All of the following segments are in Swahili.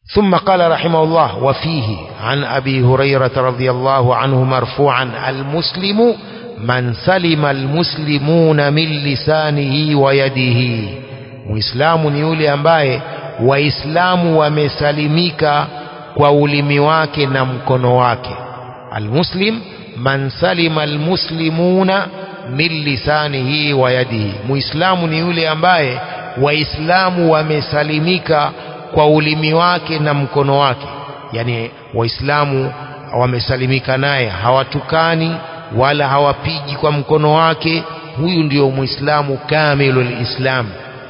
ثم قال رحمه الله وفيه عن أبي هريرة رضي الله عنه مرفوعا المسلم من سلم المسلمون من لسانه ويده muislamu ni yule ambaye waislamu wamesalimika kwa ulimi wake na mkono wake almuslim man salima almuslimuna min lisanihi wa yadihi muislamu ni yule ambaye waislamu wamesalimika kwa ulimi wake na mkono wake yani waislamu wamesalimika naye hawatukani wala hawapigi kwa mkono wake huyu ndio muislamu kamilul islam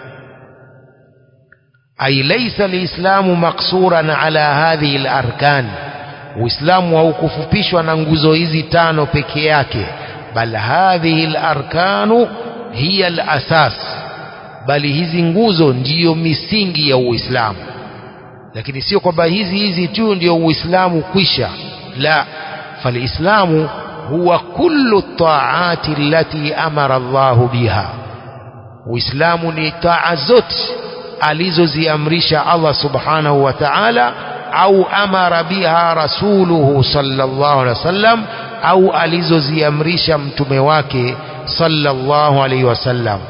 ay laysa alislamu maksuran ala hadhihi alarkan uislamu haukufupishwa na nguzo hizi tano peke yake bal hadhihi alarkanu hiya alasas bali hizi nguzo ndiyo misingi ya uislamu lakini sio kwamba hizi hizi tu ndio uislamu kwisha la falislamu huwa kullu taati allati amara Allahu biha uislamu ni taa zote alizoziamrisha Allah subhanahu wa ta'ala au amara biha rasuluhu sallallahu alaihi wasallam au alizoziamrisha mtume wake sallallahu alaihi wasallam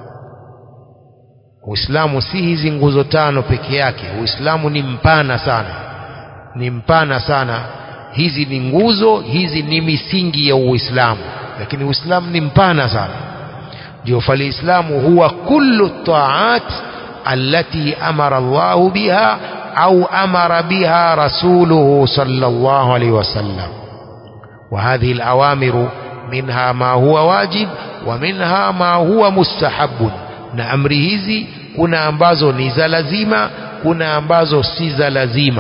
Uislamu si hizi nguzo tano peke yake Uislamu ni mpana sana ni mpana sana hizi ni nguzo hizi ni misingi ya Uislamu lakini Uislamu ni mpana sana ndio falislamu huwa kullu taat allati amara Allah biha au amara biha rasuluhu sallallahu alaihi wasallam وهذه الأوامر منها ما هو واجب ومنها ما هو مستحب na amri hizi kuna ambazo ni za lazima kuna ambazo si za lazima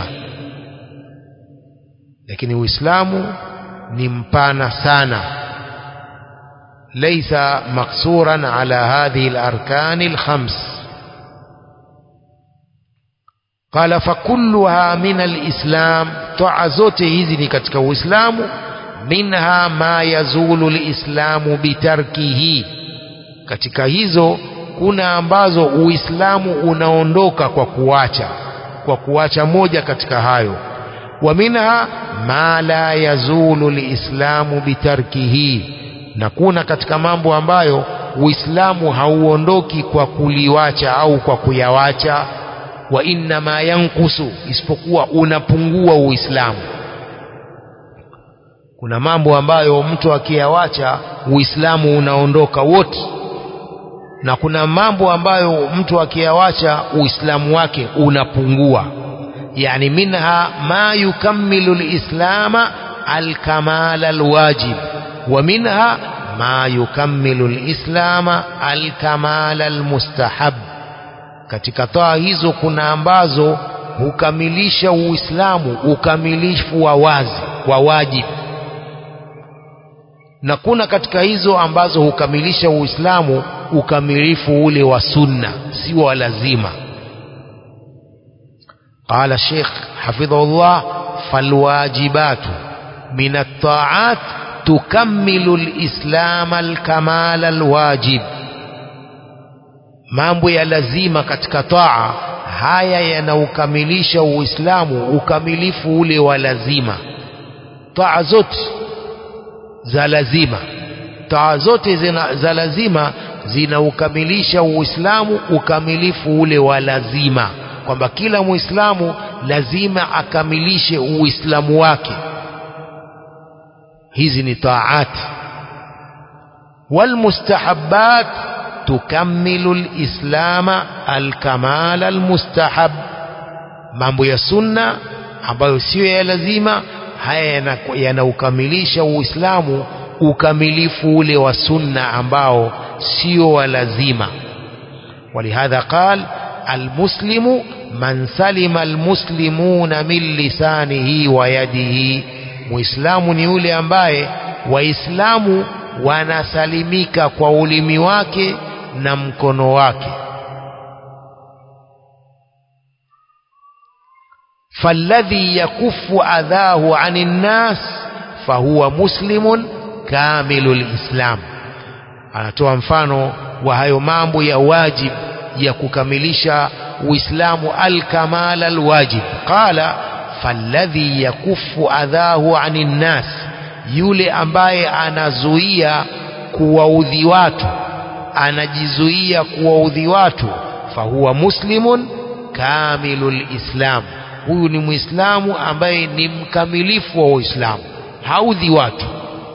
lakini uislamu ni mpana sana laysa maksuran ala hadhihi alarkan alkhams qala fakulluha min alislam taa zote hizi ni katika uislamu minha ma yazulu alislamu bitarkihi katika hizo kuna ambazo uislamu unaondoka kwa kuacha kwa kuacha moja katika hayo wa minha ma la yazulu liislamu bitarkihi na kuna katika mambo ambayo uislamu hauondoki kwa kuliwacha au kwa kuyawacha wa inna ma yankusu isipokuwa unapungua uislamu kuna mambo ambayo mtu akiyawacha uislamu unaondoka wote na kuna mambo ambayo mtu akiyawacha uislamu wake unapungua yani minha ma yukammilu lislama alkamala alwajib wa minha ma yukammilu lislama alkamala almustahab katika taa hizo kuna ambazo hukamilisha uislamu ukamilifu wa wazi wa wajibu na kuna katika hizo ambazo hukamilisha uislamu ukamilifu ule wa sunna si wa lazima قال الشيخ حفظه الله فالواجبات من الطاعات تكمل الإسلام الكمال الواجب mambo ya lazima katika taa haya yanaukamilisha uislamu ukamilifu ule wa lazima taa zote za lazima taa zote zina, za lazima zinaukamilisha uislamu ukamilifu ule wa lazima kwamba kila muislamu lazima akamilishe uislamu wake hizi ni taat walmustahabbat tukammilu lislama alkamala almustahab mambo ya sunna ambayo siyo ya lazima haya yanaukamilisha uislamu ukamilifu ule wa sunna ambao sio wa lazima ولهذا قال المسلم من سلم المسلمون من لسانه ويده muislamu ni yule ambaye waislamu wanasalimika kwa ulimi wake na mkono wake فالذي يكف أذاه عن الناس فهو مسلم كامل الإسلام anatoa mfano wa hayo mambo ya wajib ya kukamilisha uislamu alkamal alwajib qala falladhi yakufu adhahu anin nas yule ambaye anazuia kuwaudhi watu anajizuia kuwaudhi watu fahuwa muslimun kamilul islam huyu ni muislamu ambaye ni mkamilifu wa uislamu haudhi watu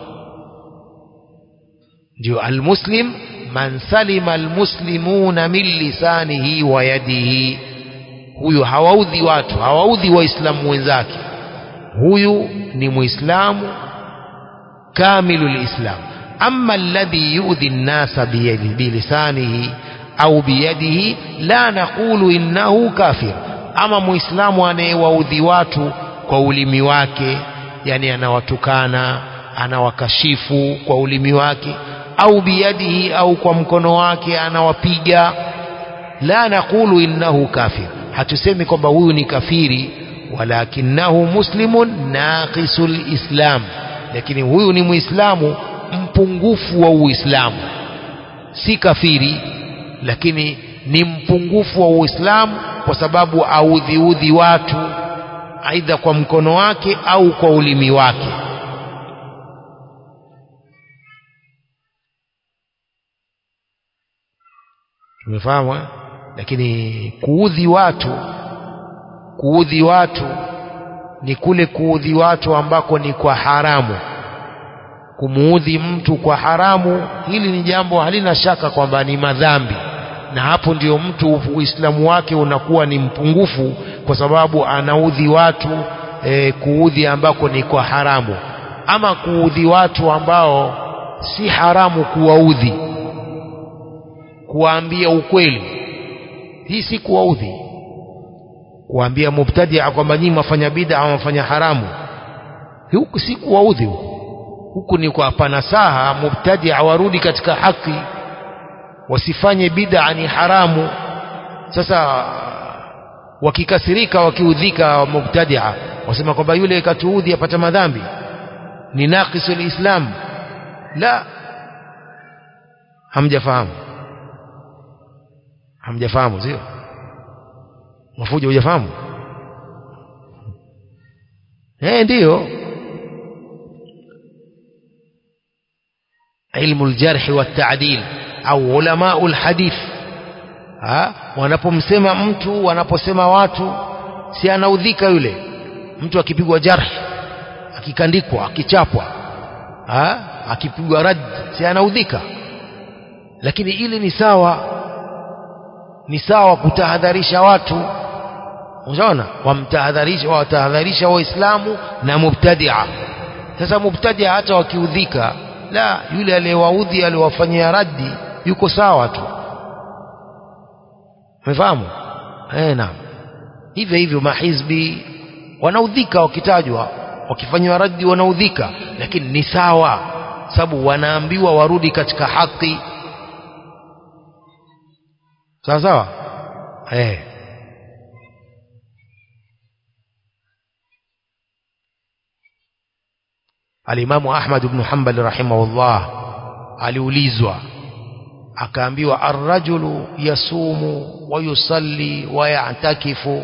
ndio almuslim man salima almuslimuna min lisanihi wa yadihi huyu hawaudhi watu hawaudhi waislamu wenzake huyu ni muislamu kamilul islam amma alladhi yu'dhi an-nasa bilisanihi au biyadihi la naqulu innahu kafir ama muislamu anayewaudhi watu kwa ulimi wake yani anawatukana anawakashifu kwa ulimi wake au biyadihi au kwa mkono wake anawapiga la naqulu innahu kafir hatusemi kwamba huyu ni kafiri walakinahu muslimun naqisul islam lakini huyu ni muislamu mpungufu wa uislamu si kafiri lakini ni mpungufu wa uislamu kwa sababu audhiudhi watu aidha kwa mkono wake au kwa ulimi wake tumefahamu eh? lakini kuudhi watu kuudhi watu ni kule kuudhi watu ambako ni kwa haramu kumuudhi mtu kwa haramu hili ni jambo halina shaka kwamba ni madhambi na hapo ndio mtu uislamu wake unakuwa ni mpungufu kwa sababu anaudhi watu e, kuudhi ambako ni kwa haramu ama kuudhi watu ambao si haramu kuwaudhi kuwaambia ukweli hii si kuwaudhi kuwaambia mubtadia kwamba nyinyi mwafanya bid'a mwafanya haramu huku si kuwaudhi huku huku ni kwa panasaha mubtadia warudi katika haki wasifanye bid'a ni haramu sasa wakikasirika wakiudhika mubtadia wasema kwamba yule katuudhi apata madhambi ni naqisul islam la hamjafahamu hamjafahamu sio mafuja hujafahamu eh ndiyo ilmu aljarh wa ta'dil au ulama alhadith ha wanapomsema mtu wanaposema watu si anaudhika yule mtu akipigwa jarh akikandikwa akichapwa ha akipigwa rad si anaudhika lakini ile ni sawa ni sawa kutahadharisha watu unaona wamtahadharisha watahadharisha waislamu na mubtadia sasa mubtadia hata wakiudhika la yule aliyewaudhi aliwafanyia raddi yuko sawa tu umefahamu eh naam hivyo hivyo mahizbi wanaudhika wakitajwa wakifanywa raddi wanaudhika lakini ni sawa sababu wanaambiwa warudi katika haki sawa sawa eh alimamu ahmad ibn hanbal rahimahullah aliulizwa akaambiwa arrajulu yasumu wa yusalli wa ya'takifu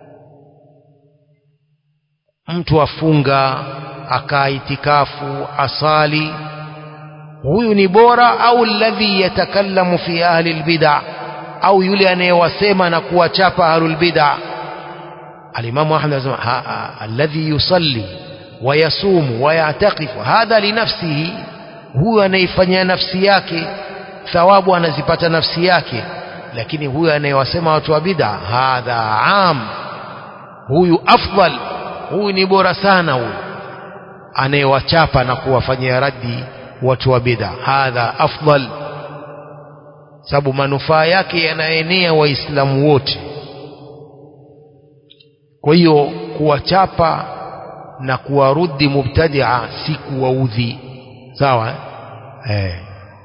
mtu afunga akaitikafu asali huyu ni bora au alladhi yatakallamu fi ahli albid'a au yule anayewasema na kuwachapa ahlul bid'a alimamu ahmad anasema alladhi yusalli ويصوم ويعتقف هذا لنفسه huyu anaifanyia nafsi yake thawabu anazipata nafsi yake lakini huyu anayewasema watu wa bid'a hadha am huyu afdal huyu ni bora sana huyu anayewachapa na kuwafanyia raddi watu wa bid'a hadha afdal sababu manufaa yake yanaenea waislamu wote kwa hiyo kuwachapa na kuwarudi mubtadia si kuwaudhi sawa eh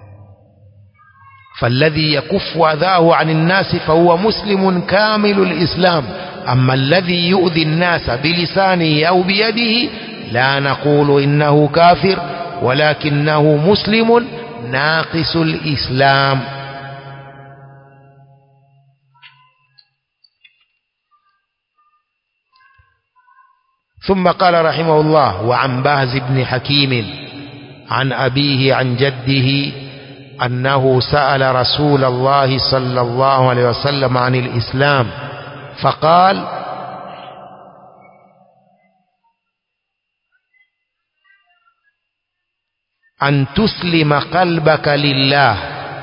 فالذي يكف أذاه عن الناس فهو مسلم كامل الإسلام أما الذي يؤذي الناس بلسانه أو بيده لا نقول إنه كافر ولكنه مسلم ناقص الإسلام ثم قال رحمه الله وعن باز بن حكيم عن أبيه عن جده أنه سأل رسول الله صلى الله عليه وسلم عن الإسلام فقال أن تسلم قلبك لله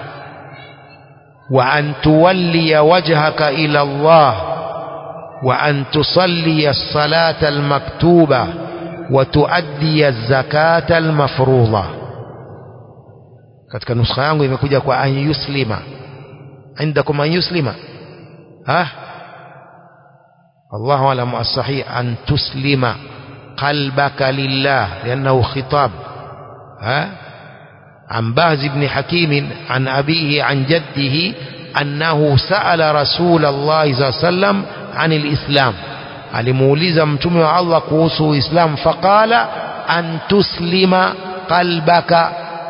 وأن تولي وجهك إلى الله وأن تصلي الصلاة المكتوبة وتؤدي الزكاة المفروضة katika nuskha yangu imekuja kwa an yuslima indakum an yuslima ha Allahu alam as-sahih an tuslima qalbaka lillah liannahu khitab ha عن باز بن حكيم عن أبيه عن جده أنه سأل رسول الله صلى الله عليه وسلم عن الإسلام alimuuliza mtume wa Allah kuhusu Uislamu faqala an tuslima qalbaka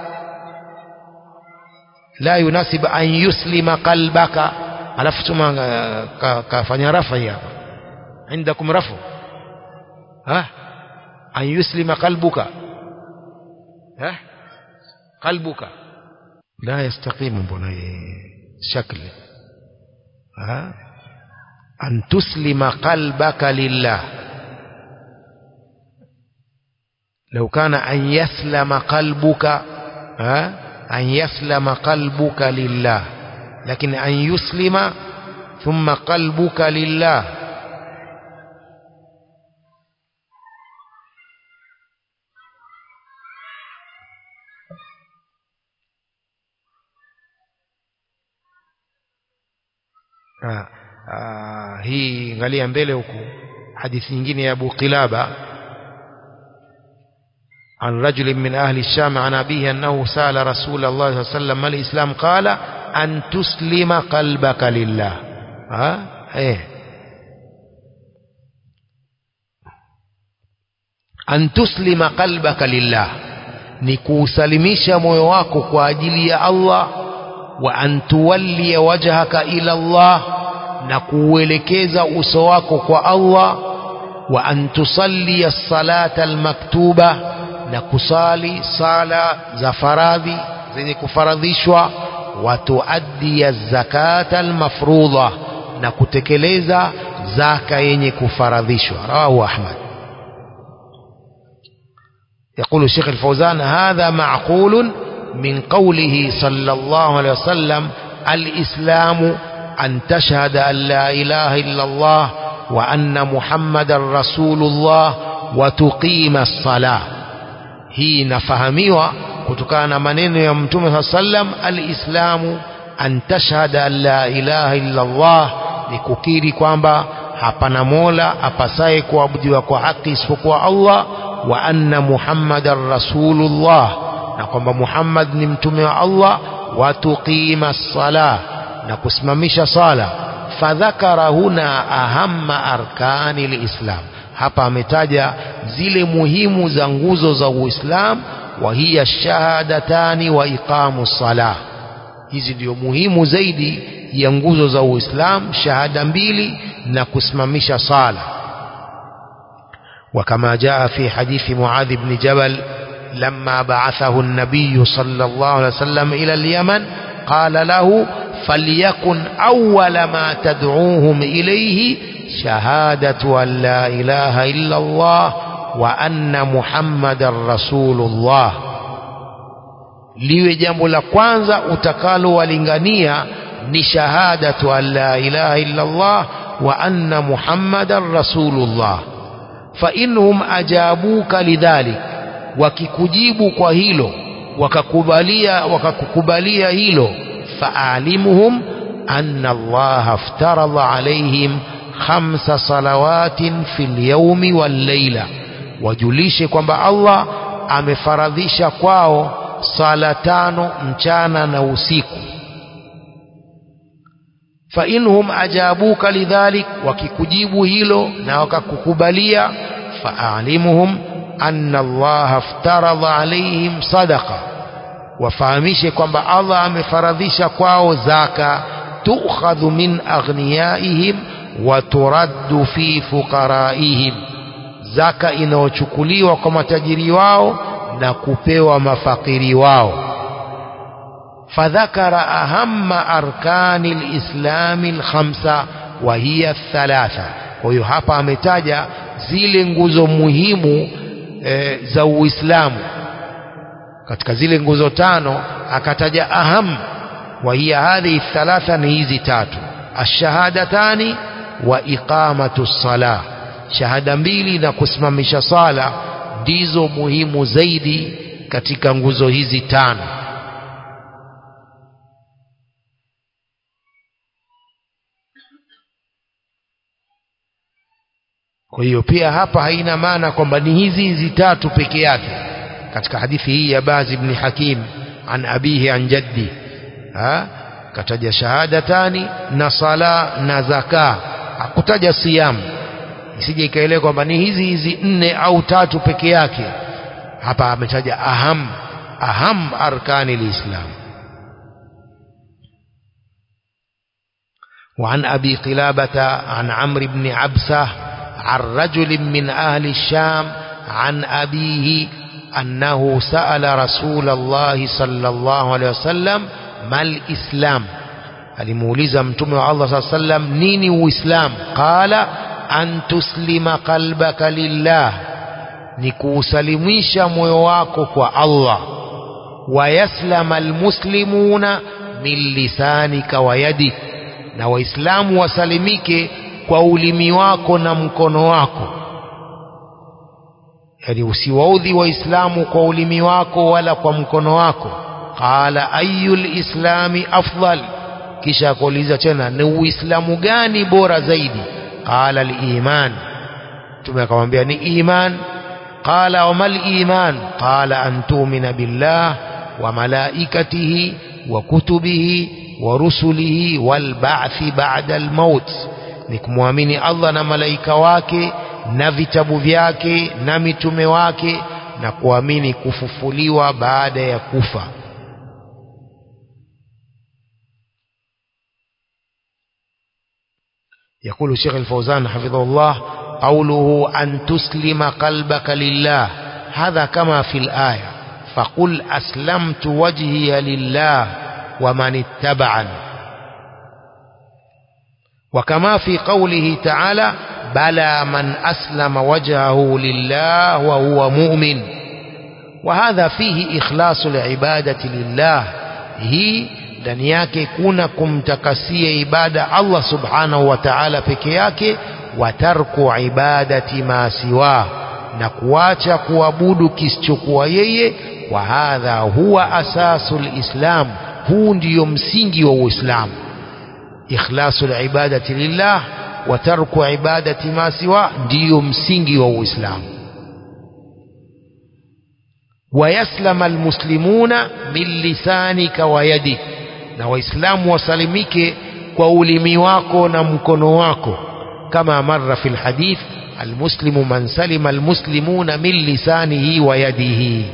la yunasib an yuslima qalbaka alafu tuma kafanya rafa hapa عندكم رفع ها أن يسلم قلبك ها قلبك لا يستقيم بني شكل ها أن تسلم قلبك لله لو كان أن يسلم قلبك ها أن يسلم قلبك لله لكن أن يسلم ثم قلبك لله Ah, ah, hii angalia mbele huku hadithi nyingine ya Abu Qilaba عن رجل من أهل الشام عن أبيه أنه سأل رسول الله صلى الله عليه وسلم ما الإسلام قال أن تسلم قلبك لله ها إيه أن تسلم قلبك لله نكوسلميش moyo wako kwa ajili ya Allah wa an tuwalli wajhaka ila Allah na kuuelekeza uso wako kwa Allah wa an tusalli as-salata al-maktuba na kusali sala za faradhi zenye kufaradhishwa wa tuaddi az-zakata al-mafruḍa na kutekeleza zaka yenye kufaradhishwa rawahu Ahmad يقول الشيخ الفوزان هذا معقول من قوله صلى الله عليه وسلم الإسلام أن تشهد أن لا إله إلا الله وأن محمد رسول الله وتقيم الصلاة hii inafahamiwa kutokana na maneno ya mtume saa sallam alislamu an tashhada an la ilaha illa Allah ni kukiri kwamba hapana mola apasaye kuabudiwa kwa haki isipokuwa Allah wa anna muhammadan rasulullah na kwamba Muhammad ni mtume wa Allah wa tuqima sala na kusimamisha sala fadhakara huna ahamma arkani lislam hapa ametaja zile muhimu za nguzo za Uislamu wa hiya shahadatani wa iqamu sala hizi ndio muhimu zaidi ya nguzo za Uislamu shahada mbili na kusimamisha sala وكما جاء في حديث معاذ بن جبل لما بعثه النبي صلى الله عليه وسلم إلى اليمن قال له فليكن أول ما تدعوهم إليه شهادة أن لا إله إلا الله وأن محمد رسول الله liwe jambo la kwanza utakalowalingania ni shahadatu an la ilaha illa Allah wa anna muhammadan rasulullah fa inhum ajabuka lidhalik wakikujibu kwa hilo wakakubalia wakakukubalia hilo faalimuhum anna Allah aftaradha alaihim khamsa salawatin fil yawmi wal layla wajulishe kwamba Allah amefaradhisha kwao sala tano mchana na usiku fa inhum ajabuka lidhalik wakikujibu hilo na wakakukubalia faalimuhum anna Allah aftaradha alaihim sadaqa wafahamishe kwamba Allah amefaradhisha kwao zaka tukhadhu min aghniyaihim wa turaddu fi fuqaraihim zaka inayochukuliwa kwa matajiri wao na kupewa mafakiri wao فذكر أهم أركان الإسلام الخمسة وهي الثلاثة kwa hiyo hapa ametaja zile nguzo muhimu e, za Uislamu katika zile nguzo tano akataja aham wa hiya hadhihi thalatha ni hizi tatu ash-shahadatani wa iqamatu ssalah shahada mbili na kusimamisha sala ndizo muhimu zaidi katika nguzo hizi tano kwa hiyo pia hapa haina maana kwamba ni hizi hizi tatu peke yake katika hadithi hii ya Baz ibn Hakim an abihi an jaddi ha kataja shahadatani na sala na zaka hakutaja siyam isije ikaelewa kwamba ni hizi hizi nne au tatu peke yake hapa ametaja aham aham arkani lislam وعن أبي قلابة عن عمرو بن عبسة عن رجل من أهل الشام عن أبيه أنه سأل رسول الله صلى الله عليه وسلم ما الإسلام alimuuliza mtume wa Allah saa sallam nini uislam qala an tuslima qalbaka lillah ni kuusalimisha moyo wako kwa Allah wayaslama almuslimuna min lisanika wa yadik na waislamu wasalimike kwa ulimi wako na mkono wako yani usiwaudhi waislamu kwa ulimi wako wala kwa mkono wako qala ayul islami afdal kisha akauliza tena ni uislamu gani bora zaidi qala aliman mtume akamwambia ni iman qala wamal iman qala an tu'mina billah wa malaikatihi wa kutubihi wa rusulihi wal ba'thi ba'da al maut ni kumwamini Allah na malaika wake na vitabu vyake na mitume wake na kuamini kufufuliwa baada ya kufa يقول شيخ الفوزان حفظه الله قوله أن تسلم قلبك لله هذا كما في الآية فقل أسلمت وجهي لله ومن اتبعني وكما في قوله تعالى بلى من أسلم وجهه لله وهو مؤمن وهذا فيه إخلاص العبادة لله هي ndani yake kuna kumtakasia ibada Allah subhanahu wa ta'ala peke yake wa tarku ibadati ma siwa na kuacha kuabudu kisichokuwa yeye wa hadha huwa asasul islam huu ndiyo msingi wa uislamu ikhlasul ibadati lillah wa tarku ibadati ma siwa ndiyo msingi wa uislamu ويسلم المسلمون من لسانك ويدك na waislamu wasalimike kwa ulimi wako na mkono wako kama marra fi lhadith almuslimu man salima almuslimuna min lisanihi wa yadihi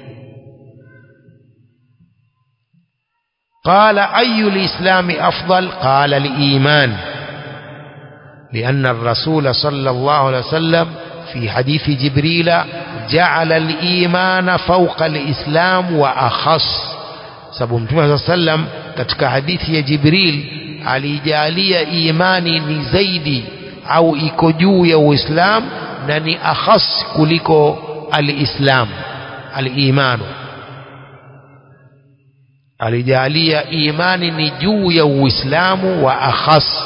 قال أي الإسلام أفضل قال الإيمان لأن الرسول صلى الله عليه وسلم في حديث جبريل جعل الإيمان فوق الإسلام وأخص sababu mtume saa sallam katika hadithi ya Jibril alijalia imani ni zaidi au iko juu ya Uislam na ni akhas kuliko alislam alimanu alijalia imani ni juu ya Uislamu wa akhas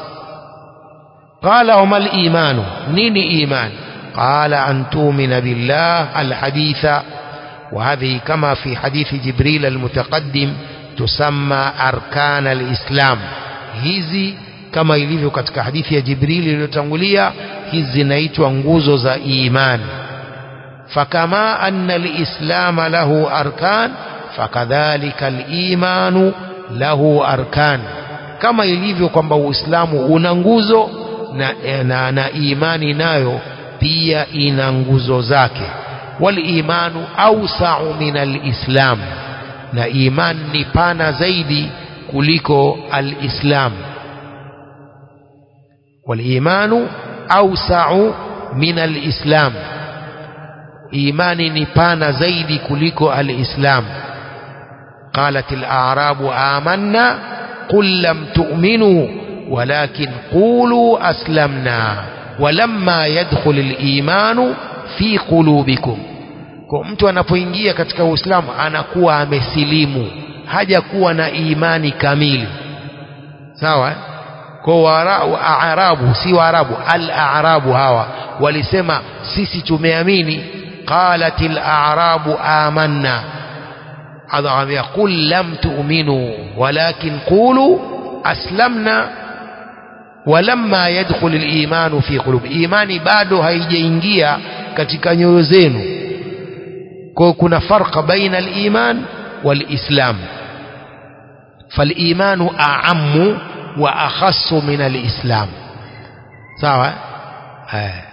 qala wama al-imanu nini iman qala an tu'mina billah al-haditha وهذه كما في حديث جبريل المتقدم تسمى أركان الإسلام hizi kama ilivyo katika hadithi ya Jibril iliyotangulia hizi zinaitwa nguzo za imani fakama anna alislam lahu arkan fakadhalika alimanu lahu arkan kama ilivyo kwamba uislamu una nguzo na, na, na imani nayo pia ina nguzo zake walimanu ausau min alislam na iman ni pana zaidi kuliko alislam walimanu ausau min alislam imani ni pana zaidi kuliko alislam قالت الأعراب آمنا قل لم تؤمنوا ولكن قولوا أسلمنا ولما يدخل الإيمان في قلوبكم kwa mtu anapoingia katika Uislamu anakuwa amesilimu hajakuwa na imani kamili sawa kwa waarabu si waarabu al-a'rabu hawa walisema sisi tumeamini qalatil a'rabu amanna adhamia qul lam tu'minu walakin qulu aslamna walamma yadkhul al-iman fi qulub imani bado haijaingia katika nyoyo zenu kwa kuna farqa baina al-iman wal-islam فالإيمان أعم وأخص من الإسلام سواء آه.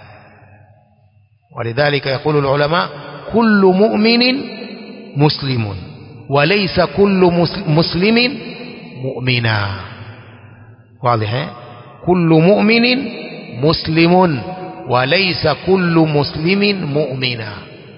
ولذلك يقول العلماء كل مؤمن مسلم وليس كل مسلم مؤمنا واضح كل مؤمن مسلم وليس كل مسلم مؤمنا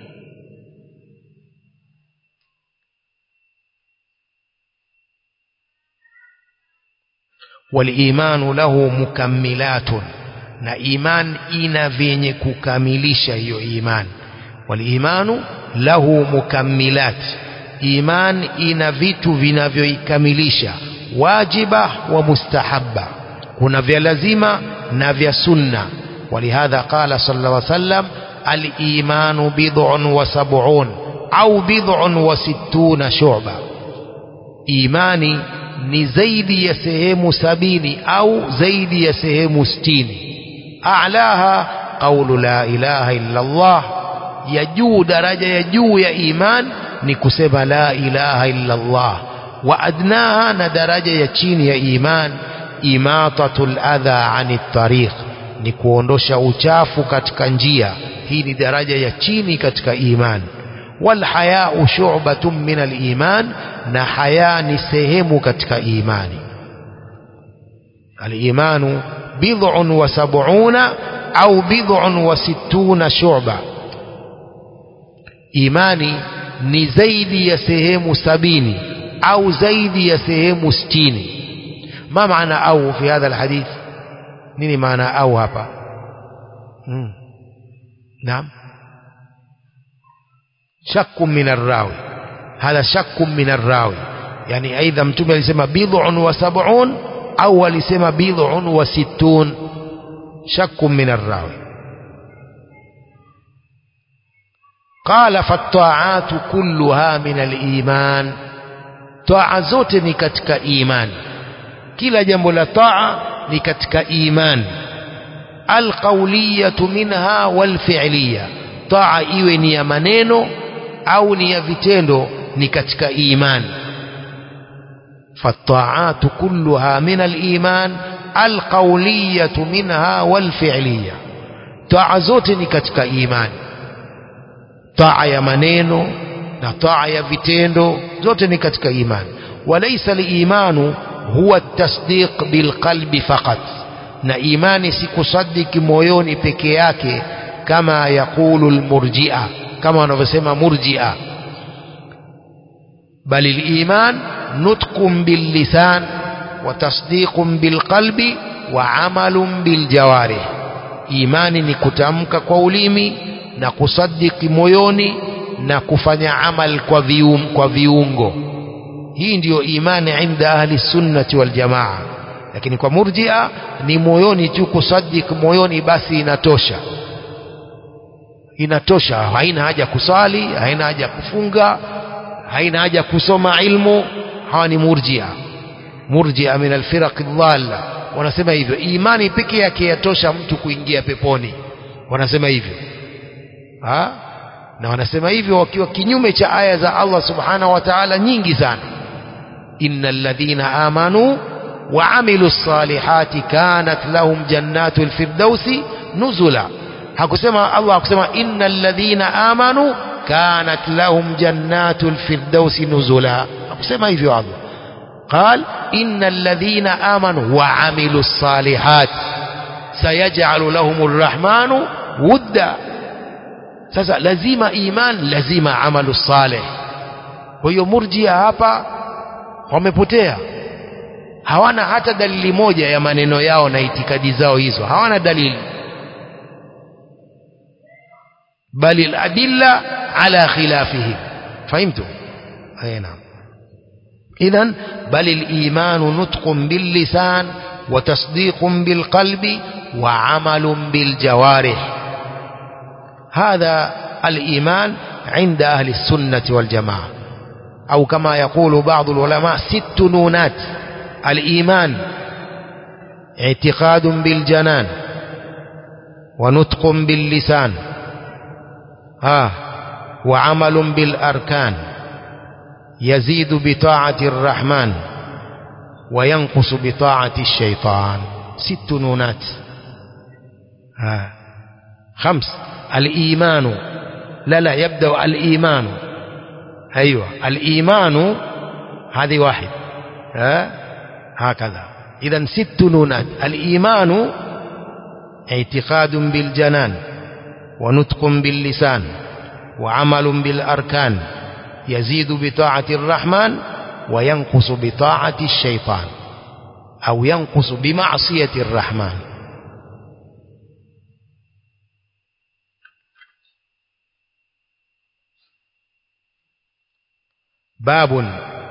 walimanu lahu mukammilatun na iman ina vyenye kukamilisha hiyo iman walimanu lahu mukammilat iman ina vitu vinavyoikamilisha wajiba wa mustahabba kuna vya lazima na vya sunna ولهذا قال صلى الله عليه وسلم الإيمان بضع وسبعون أو بضع وستون شعبة إيماني ni zaidi ya sehemu sabini au zaidi ya sehemu sitini a'laha qawlu la ilaha illa Allah ya juu daraja ya juu ya iman ni kusema la ilaha illa Allah wa adnaha na daraja ya chini ya iman imatatul adha anit tariq ni kuondosha uchafu katika njia hii ni daraja ya chini katika iman والحياء شعبة من الإيمان na haya ni sehemu katika imani al-imanu bid'un wa sab'una au bid'un wa sittuna shu'ba imani ni zaidi ya sehemu sabini au zaidi ya sehemu sitini ma maana au fi hadha alhadith nini maana au hapa hmm. naam shakku min arrawi hadha shakku min arrawi yani aidha mtume alisema bid'un wa sab'un au alisema bid'un wa sittun shakku min arrawi qala fatta'atu kulluha min al-iman taa zote ni katika imani kila jambo la taa ni katika imani alqawliyatu minha walfi'liya taa iwe ni ya maneno au ni ya vitendo ni katika imani فالطاعات كلها من الإيمان القولية منها والفعلية طاعة zote ni katika imani taa ya maneno na taa ya vitendo zote ni katika imani walaysa liimanu huwa tasdiq bilqalbi faqat na imani si kusadiki moyoni peke yake kama yaqulu almurji'a kama wanavyosema murji'a bali aliman nutqun billisan wa tasdiqun bilqalbi wa amalun biljawarih imani ni kutamka kwa ulimi na kusadiki moyoni na kufanya amal kwa vium, kwa viungo hii ndiyo imani inda ahli sunnati wal jamaa lakini kwa murjia ni moyoni tu kusadik moyoni basi inatosha inatosha haina haja kusali haina haja kufunga haina haja kusoma ilmu hawa ni murjia murjia min alfiraq dhalla wanasema hivyo imani peke yake yatosha mtu kuingia peponi wanasema hivyo ha? na wanasema hivyo wakiwa kinyume cha aya za Allah subhanahu wa ta'ala nyingi sana innal ladhina amanu wa amilu salihati kanat lahum jannatul firdausi nuzula hakusema Allah hakusema innal ladhina amanu kanat lahum jannatul firdausi nuzula hakusema hivyo Allah قال إن الذين آمنوا وعملوا الصالحات سيجعل لهم الرحمن wudda sasa lazima iman lazima amalu saleh kwa hiyo murjia hapa wamepotea hawana hata dalili moja ya maneno yao na itikadi zao hizo hawana dalili bali aladilla ala khilafihim fahimtu اي نعم اذا بل الايمان نطق باللسان وتصديق بالقلب وعمل بالجوارح هذا الايمان عند اهل السنه والجماعه او كما يقول بعض العلماء ست نونات الايمان اعتقاد بالجنان ونطق باللسان ها وعمل بالاركان يزيد بطاعة الرحمن وينقص بطاعة الشيطان ست نونات ها خمس الإيمان لا لا يبدأ الإيمان أيوة الإيمان هذه واحد ها هكذا إذا ست نونات الإيمان اعتقاد بالجنان ونطق باللسان وعمل بالأركان يزيد بطاعة الرحمن وينقص بطاعة الشيطان أو ينقص بمعصية الرحمن باب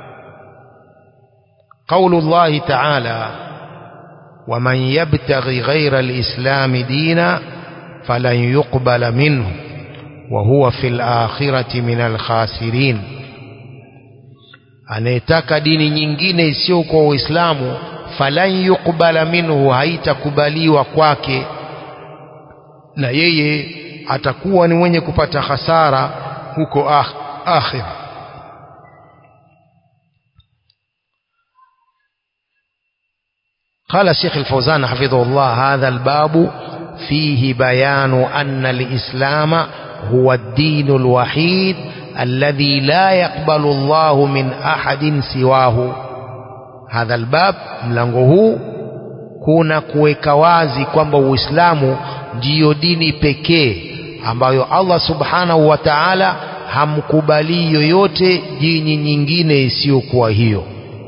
قول الله تعالى ومن يبتغي غير الإسلام دينا فلن يقبل منه وهو في الآخرة من الخاسرين anayetaka dini nyingine isiyo kwa Uislamu falan yuqbala minhu haitakubaliwa kwake na yeye atakuwa ni mwenye kupata hasara huko akhira قال الشيخ الفوزان حفظه الله هذا الباب فيه بيان أن الإسلام هو الدين الوحيد الذي لا يقبل الله من أحد سواه هذا الباب mlango huu kuna kuweka wazi kwamba Uislamu ndiyo dini pekee ambayo Allah Subhanahu wa Ta'ala hamkubali yoyote dini nyingine isiyokuwa hiyo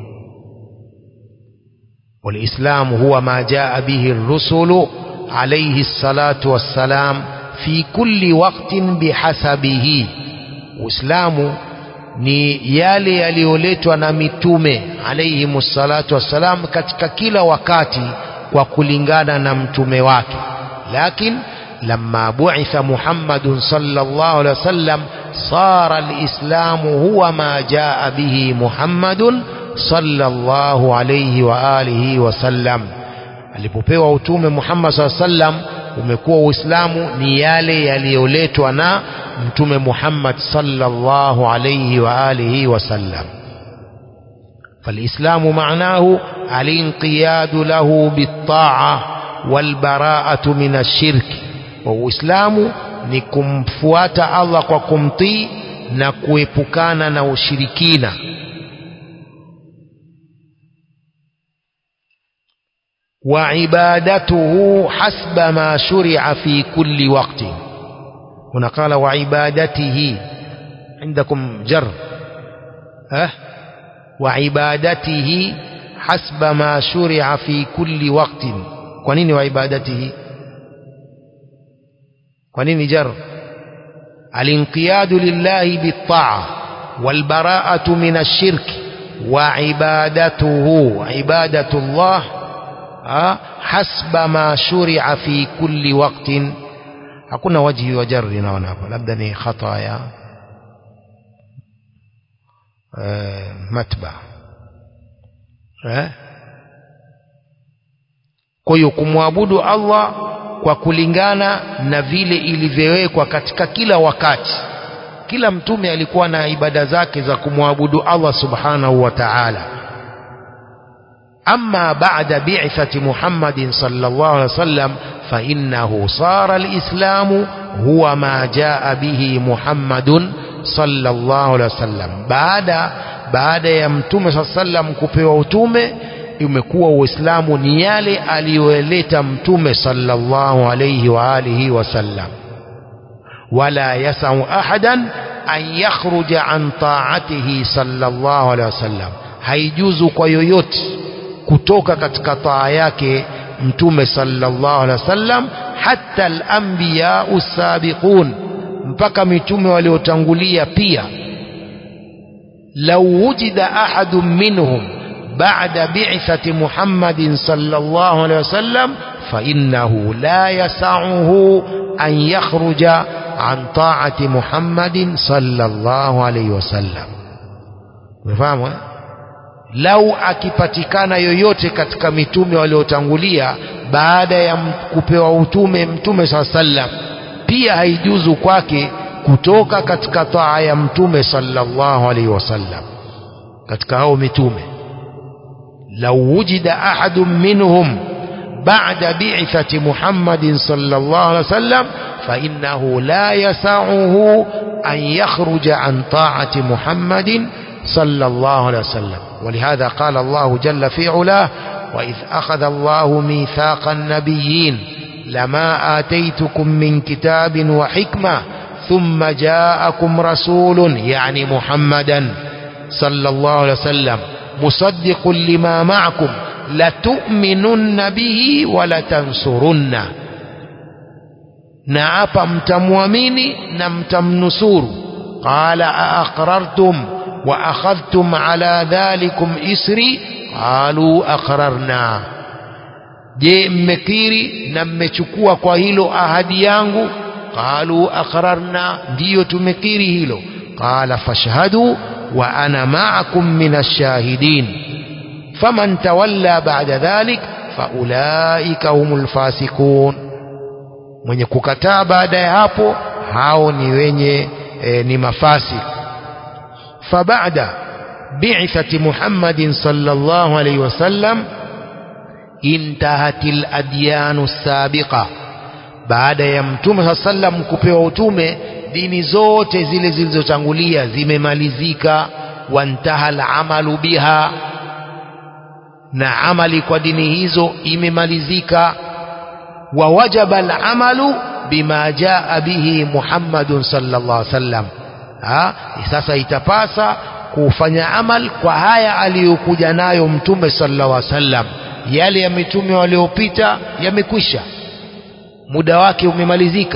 والإسلام هو ما جاء به الرسل عليه الصلاة والسلام في كل وقت بحسبه Uislamu ni yale yaliyoletwa na mitume alayhi salatu wassalam katika kila wakati kwa kulingana na mtume wake lakin lamma bu'itha Muhammadun sallallahu alaihi wasallam sara alislamu huwa ma jaa bihi Muhammadun sallallahu alayhi wa alihi wasallam alipopewa utume Muhammad sallallahu alaihi wasallam umekuwa Uislamu ni yale yaliyoletwa na mtume Muhammad sallallahu alayhi wa alihi wasallam فالإسلام معناه الانقياد له بالطاعة والبراءة من الشرك وإسلام نكمفوات الله وكمطي نكويبكانا نوشركين وعبادته حسب ما شرع في كل وقت هنا قال وعبادته عندكم جر أه وعبادته حسب ما شرع في كل وقت كونين وعبادته كونين جر الانقياد لله بالطاعة والبراءة من الشرك وعبادته عبادة الله hasba ma shuri'a fi kulli waqtin hakuna wajhi wa jarri naona hapo labda ni khata ya matba eh kwa hiyo kumwabudu Allah kwa kulingana na vile ilivyowekwa katika kila wakati kila mtume alikuwa na ibada zake za kumwabudu Allah subhanahu wa ta'ala أما بعد بعثة محمد صلى الله عليه وسلم فإنه صار الإسلام هو ما جاء به محمد صلى الله عليه وسلم بعد baada ya mtume saa sallam kupewa utume umekuwa uislamu ni yale aliyoleta mtume sallallahu alayhi wa alihi wasallam wala yasau ahadan an yakhruja an taatihi sallallahu alayhi wasallam haijuzu kwa yoyote kutoka katika taa yake mtume sallallahu alaihi wasallam hatta al-anbiya sabiqun mpaka mitume waliotangulia pia law wujida ahadun minhum ba'da bi'thati Muhammadin sallallahu alaihi wasallam fa innahu la yas'uhu an yakhruja an ta'ati Muhammadin sallallahu alaihi wasallam umefahamu eh? lau akipatikana yoyote katika mitume waliotangulia baada ya kupewa utume mtume saa sallam pia haijuzu kwake kutoka katika taa ya mtume sallallahu alaihi wasallam katika hao mitume lau wujida ahadun minhum بعد بعثة محمد صلى الله عليه وسلم فإنه لا يسعه أن يخرج عن طاعة محمد صلى الله عليه وسلم ولهذا قال الله جل في علاه وإذ أخذ الله ميثاق النبيين لما آتيتكم من كتاب وحكمة ثم جاءكم رسول يعني محمدا صلى الله عليه وسلم مصدق لما معكم لتؤمنن به ولتنصرنه na hapa mtamwamini na mtamnusuru qala aaqrartum wa akhadhtum ala dhalikum isri qalu aqrarna je mmekiri na mmechukua kwa hilo ahadi yangu qalu aqrarna ndiyo tumekiri hilo qala fashhadu wa ana ma'akum min ash-shahidin faman tawalla ba'da dhalik faulaika humul fasiqun mwenye kukataa baada ya hapo hao ni wenye e, ni mafasi fabada bi'thati Muhammadin sallallahu alayhi wasallam intahatil adyanu sabiqa baada ya mtume sallam kupewa utume dini zote zile zilizotangulia zimemalizika wantaha amalu biha na amali kwa dini hizo imemalizika ووجب العمل بما جاء به محمد صلى الله عليه وسلم ha sasa itapasa kufanya amal kwa haya aliyokuja nayo mtume sallallahu alaihi wasallam yale ya mitume waliopita yamekwisha muda wake umemalizika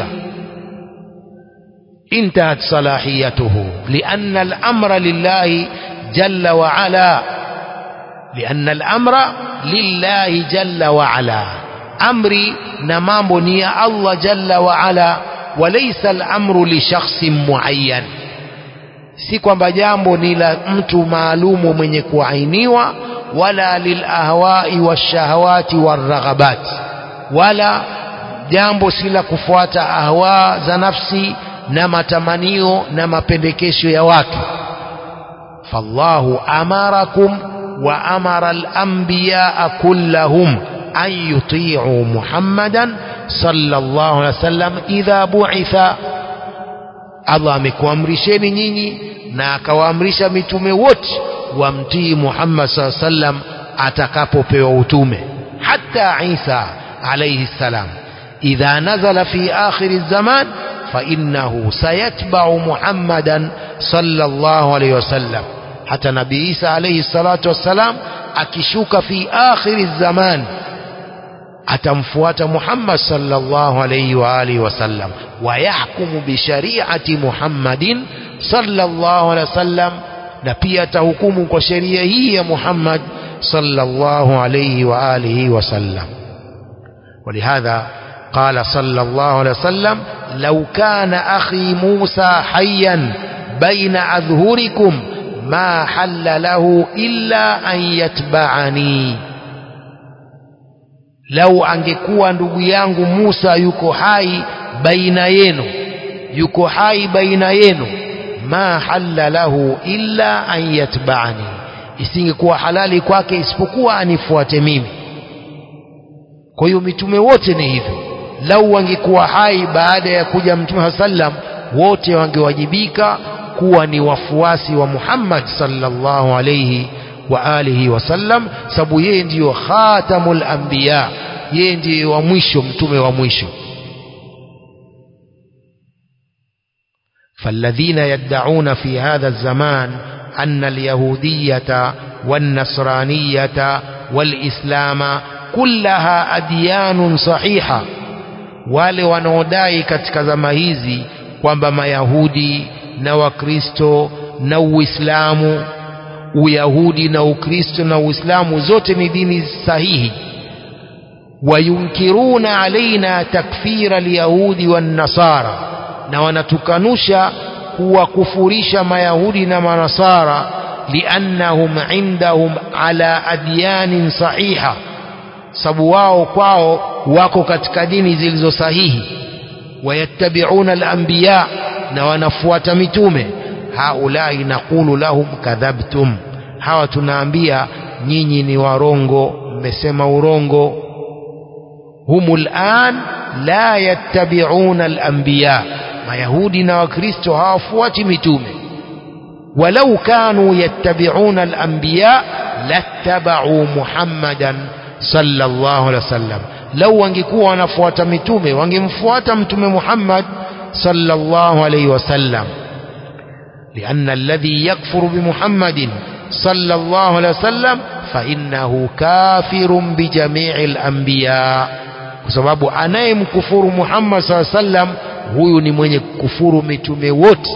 intahat salahiyatuhu lianna al-amra lillahi jalla wa ala lianna al-amra lillahi jalla wa ala amri na mambo ni ya Allah jalla wa ala walaysa al-amru li shakhsin muayyan si kwamba jambo ni la mtu maalumu mwenye kuainiwa wala lil ahwai washahawati waraghabat wala jambo si la kufuata ahwa za nafsi na matamanio na mapendekesho ya watu fallahu amarakum wa amara al-anbiya kullahum أن يطيعوا محمدا صلى الله عليه وسلم إذا بعث Allah amekuamrisheni nyinyi na akawaamrisha mitume wote wamtii Muhammad saa sallam atakapopewa utume hata Isa alayhi salam idha nazala fi akhir zaman fa innahu sayatba'u Muhammadan sallallahu alayhi wasallam hata Nabii Isa alayhi salatu wassalam akishuka fi akhir zaman atamfuata Muhammad sallallahu alayhi wa alihi wasallam wa yahkumu bi shari'ati Muhammadin sallallahu alayhi wasallam na pia atahukumu kwa sheria hii ya Muhammad sallallahu alayhi wa alihi wasallam ولهذا قال صلى الله عليه وسلم لو كان أخي موسى حيا بين أظهركم ما حل له إلا أن يتبعني lau angekuwa ndugu yangu Musa yuko hai baina yenu yuko hai baina yenu ma halla lahu illa an yatba'ani isingekuwa halali kwake isipokuwa anifuate mimi kwa hiyo mitume wote ni hivyo lau wangekuwa hai baada ya kuja mtume sallam wote wangewajibika kuwa ni wafuasi wa Muhammad sallallahu alayhi wa alihi wasallam sababu yeye ndiyo khatamul anbiya yeye ndiye wa mwisho mtume wa mwisho فالذين يدعون في هذا الزمان أن اليهودية والنصرانية والإسلام كلها أديان صحيحة wale wanaodai katika zama hizi kwamba mayahudi na wakristo na uislamu uyahudi na ukristo na uislamu zote ni dini sahihi wayunkiruna alaina takfira alyahudi wannasara na wanatukanusha kuwakufurisha mayahudi na manasara liannahum indahum ala adyanin sahiha sababu wao kwao wako katika dini zilizo sahihi wayattabiuna alanbiya na wanafuata mitume haulai naqulu lahum kadhabtum hawa tunaambia nyinyi ni warongo mmesema urongo humul an la yattabiuna alanbiya mayahudi na wakristo hawafuati mitume walau kanu yattabiuna alanbiya lattabau muhammadan sallallahu alaihi wasallam lau wangekuwa wanafuata mitume wangemfuata mtume Muhammad sallallahu alaihi wasallam لأن الذي يكفر بمحمد صلى الله عليه وسلم فإنه كافر بجميع الأنبياء بسبب أنا مكفر محمد صلى الله عليه وسلم huyu ni mwenye kufuru mitume wote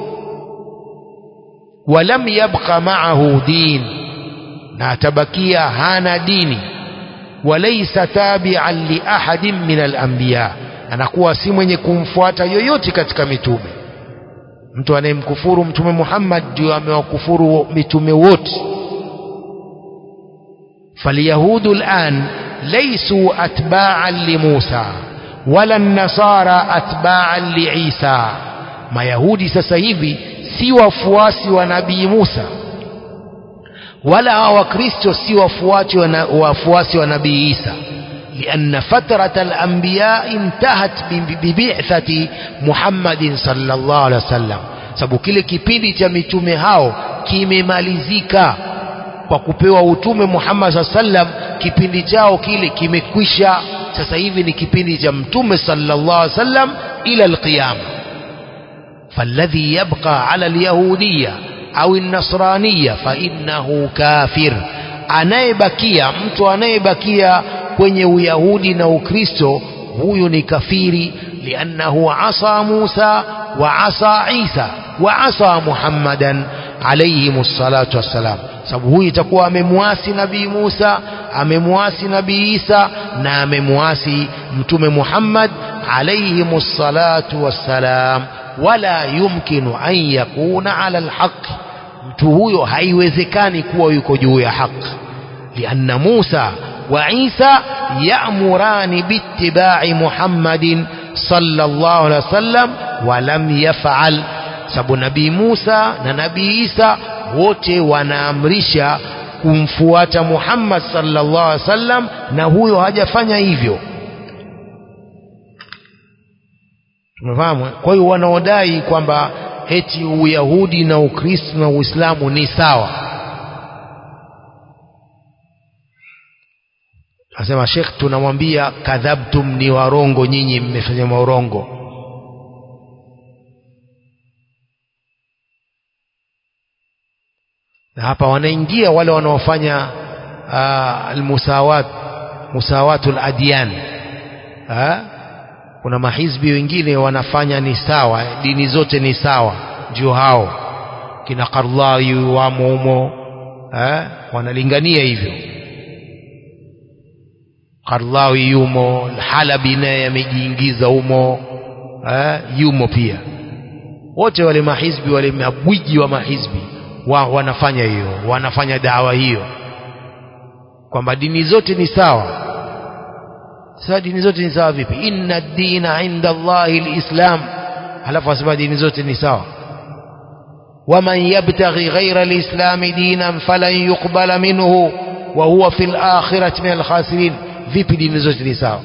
walam yabqa ma'ahu din na atabakia hana dini walaysa tabi'an li ahadin min al-anbiya anakuwa si mwenye kumfuata yoyote katika mitume mtu anayemkufuru mtume Muhammad ndio amewakufuru mitume wote فاليهود الآن ليسوا أتباعا لموسى ولا النصارى أتباعا لعيسى ما يهودي sasa hivi si wafuasi wa nabii Musa wala wakristo si wafuasi wa wafuasi wa nabii Isa لأن فترة الأنبياء انتهت ببعثة محمد صلى الله عليه وسلم sababu kile kipindi cha mitume hao kimemalizika kwa kupewa utume Muhammad saa sallam kipindi chao kile kimekwisha sasa hivi ni kipindi cha mtume sallallahu alaihi wasallam ila alqiyama فالذي يبقى على اليهودية أو النصرانية فإنه كافر anayebakia mtu anayebakia kwenye uyahudi na ukristo huyu ni kafiri liannahu asa musa wa asa isa wa asa muhammadan alayhim salatu wassalam sababu huyu itakuwa amemwasi nabii musa amemwasi nabii isa na amemwasi mtume muhammad alayhim salatu wassalam wala yumkinu an yakuna ala alhaqi mtu huyo haiwezekani kuwa yuko juu ya haki lianna Musa wa Isa ya'murani biittiba'i Muhammadin sallallahu alaihi wasallam wa lam yaf'al sababu nabii Musa na nabii Isa wote wanaamrisha kumfuata Muhammad sallallahu alaihi wasallam na huyo hajafanya hivyo tumefahamu kwa hiyo wanaodai kwamba eti uyahudi na ukristo na uislamu ni sawa asema shekh tunamwambia kadhabtum ni warongo nyinyi mmefanya maurongo na hapa wanaingia wale wanaofanya uh, almusawat musawatul adyan ha? kuna mahizbi wengine wanafanya ni sawa dini zote ni sawa ndio hao kina Qardawi wamo humo eh wanalingania hivyo Qardawi yumo Halabi naye amejiingiza humo eh yumo pia wote wale mahizbi wale mabwiji wa mahizbi wa, wanafanya hiyo wanafanya dawa hiyo kwamba dini zote ni sawa sasa dini zote ni sawa vipi inna dina inda Allahi alislam halafu asema dini zote ni sawa waman yabtaghi ghayra alislam dinan falan yuqbala minhu wa huwa fil akhirati min alkhasirin vipi dini zote ni sawa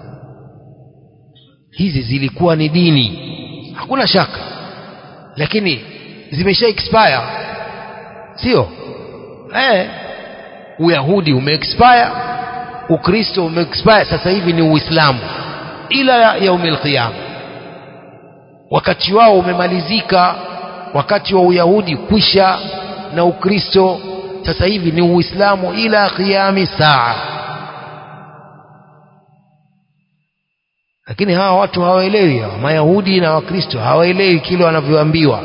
hizi zilikuwa ni dini hakuna shaka lakini zimesha expire sio eh uyahudi umeexpire ukristo umeexpire sasa hivi ni uislamu ila yaumil qiyama wakati wao umemalizika wakati wa uyahudi kwisha na ukristo sasa hivi ni uislamu ila qiyami saa lakini hawa watu hawaelewi hawa mayahudi na wakristo hawaelewi kile wanavyoambiwa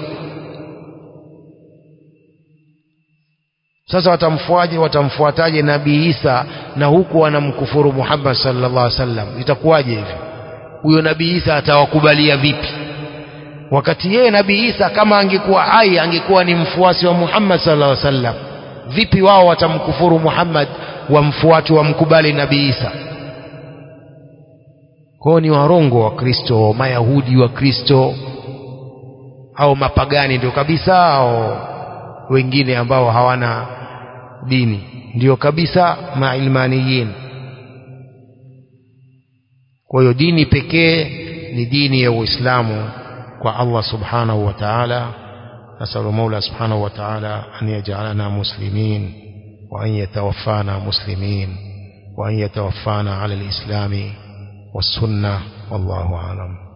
sasa watamfuaje watamfuataje nabii Isa na huku wanamkufuru Muhammad sallallahu alaihi wasallam itakuwaje hivi huyo nabii Isa atawakubalia vipi wakati yeye nabii Isa kama angekuwa hai angekuwa ni mfuasi wa Muhammad sallallahu alaihi wasallam vipi wao watamkufuru Muhammad wamfuati wamkubali nabii Isa kwao ni warongo wa Kristo mayahudi wa Kristo au mapagani ndio kabisa au wengine ambao hawana dini ndio kabisa mailmaniyin kwa hiyo dini pekee ni dini ya Uislamu kwa Allah subhanahu wa ta'ala نسأل المولى سبحانه وتعالى أن يجعلنا مسلمين وأن يتوفانا مسلمين وأن يتوفانا على الإسلام والسنة والله أعلم